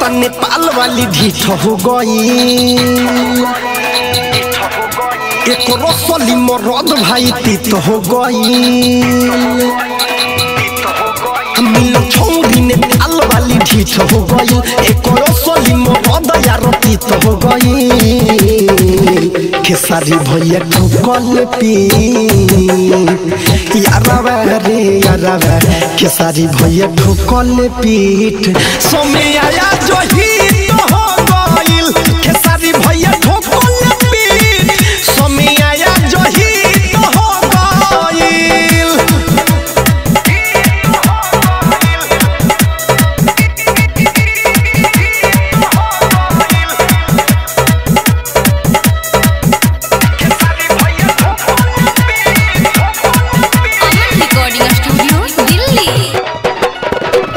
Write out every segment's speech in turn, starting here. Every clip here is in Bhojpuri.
नेपाल वाली ढीठ हो गई एक रसली मरद भाई तीत हो गई मिलो छौरी नेपाल वाली ढीठ हो गई एक रसली मरद यार तीत हो गई खेसारी भैया ठोकल पी यारवा रे यारवा खेसारी भैया ठोकल पीठ समय आया जो ही तो हो गइल खेसारी भैया ठोकल पीठ समय आया जो ही तो हो गइल अमन रिकॉर्डिंग स्टूडियो दिल्ली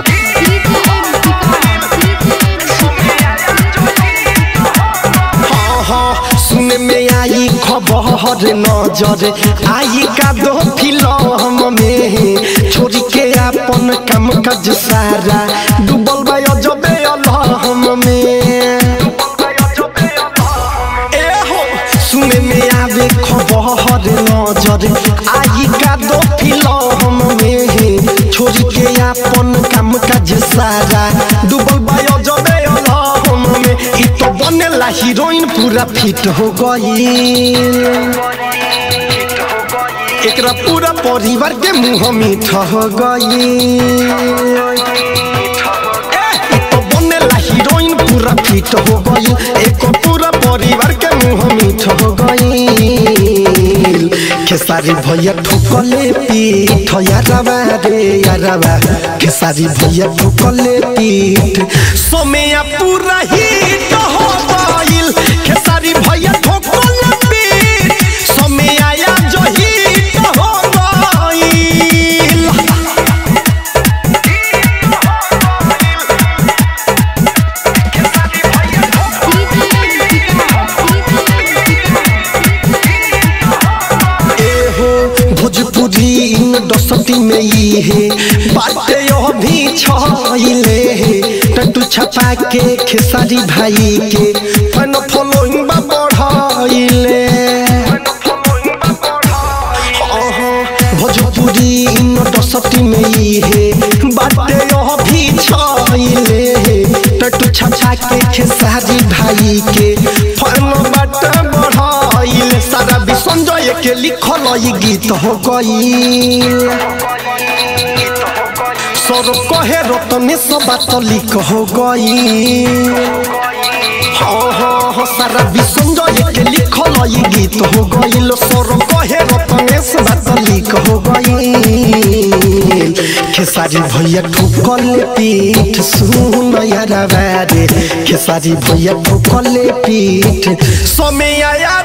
हाँ हाँ सुने में आई खबर नजर आई का दो फिल्म में छोड़ के अपन काम काज सारा डूबल बा अजबे अलहम में ए हो सुने में आवे खबर नजर आई का दो फिल्म में छोड़ के अपन काम काज सारा डूबल बा अजबे अलहम में इ तो बनेला हीरोइन पूरा फिट हो गई एकरा पूरा परिवार के मुंह मीठ हो गई ए, तो बनेला हीरोइन पूरा फिट हो गई एक पूरा परिवार के मुंह मीठ हो गई खेसारी भैया ठोकले पीठ यारवा रे यारवा खेसारी भैया ठोकले पीठ समय पूरा हिट हो गइल खेसारी भैया ठोकले पीठ समय आया जो हिट हो गइल एहो भोजपुरी इंडस्ट्री में ई है बाटे अभी छइले टटू छपा के खेसारी भाई के फन फॉलोइंग बा बढ़ाइले अहो, भोजपुरी इंडस्ट्री में ई है बाटे अभी छइले टटू छपा के खेसारी भाई के फन बाट बढ़ाइले सारा भी संजय के लिखल ई गीत हो गई सर कहे रतने सब बात लिख हो गई हाँ हाँ हाँ सारा भी संजय के लिखल ई गीत हो गई सर कहे रतने सब बात लिख हो गई खेसारी भैया ठोकल पीठ सुन यार रे खेसारी भैया ठोकल पीठ समय आया